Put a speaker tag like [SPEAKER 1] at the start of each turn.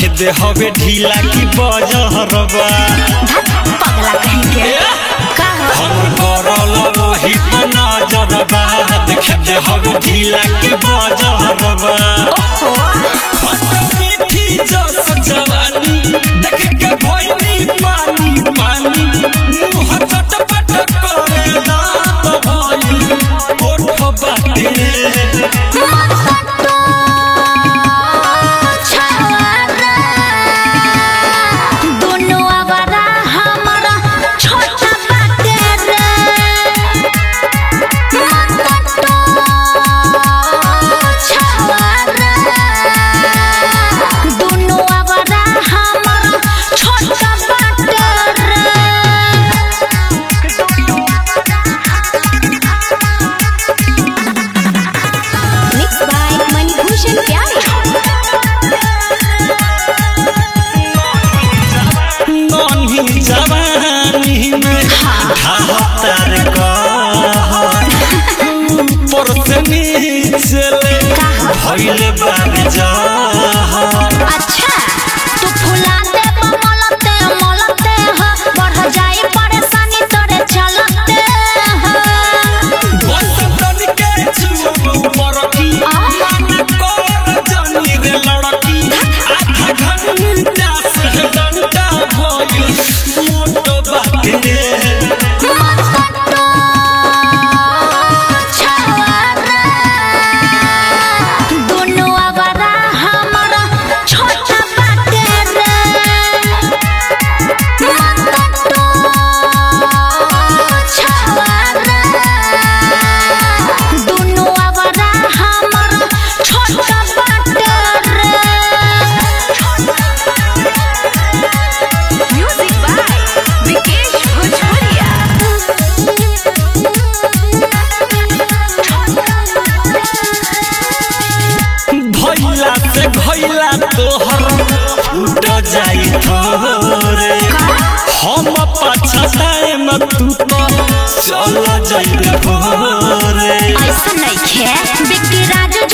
[SPEAKER 1] दे हवे ढीला की बजहरबा
[SPEAKER 2] धत पगला कहीं के का हो
[SPEAKER 1] हमर करल वही पर नजरबा देख दे हवे ढीला की बजहरबा
[SPEAKER 2] ओहो
[SPEAKER 1] मीठी जस जवानी देख के भइनी पानी पानी मुह चटपट करे दांत भइल ओठ बाटे
[SPEAKER 2] मसटो छवारा दोनों आवारा हमारा छोटा बाटे रे मसटो छवारा दोनों आवारा हमारा छोटा बाटे रे Mixed by Manibhushan Pyare.
[SPEAKER 1] नन्ही जवानी में ढाहतार कहर ऊपर से नीचे ले भइले बार जहर
[SPEAKER 2] अच्छा तू फुलाते मलते मलते ह बढ़ जाए परेशानी तोरे चलते ह
[SPEAKER 1] बसंतन के छुओ मरकी मन कर जनी रे लड़की आधा घंटा से घंटा भइल मोटो बाटे
[SPEAKER 2] मसटो छवारा दोनों आवारा हमारा छोटा बाटे रे मसटो छवारा दोनों आवारा हमारा छोटा बाटे रे म्यूजिक बाय विकेश भोजपुरिया
[SPEAKER 1] भैला से भैला तोहर उठ जाई थोरे हम पछताए न तू तो चल जाइबे भोरे
[SPEAKER 2] ऐसा नहीं खे बिक्की राजू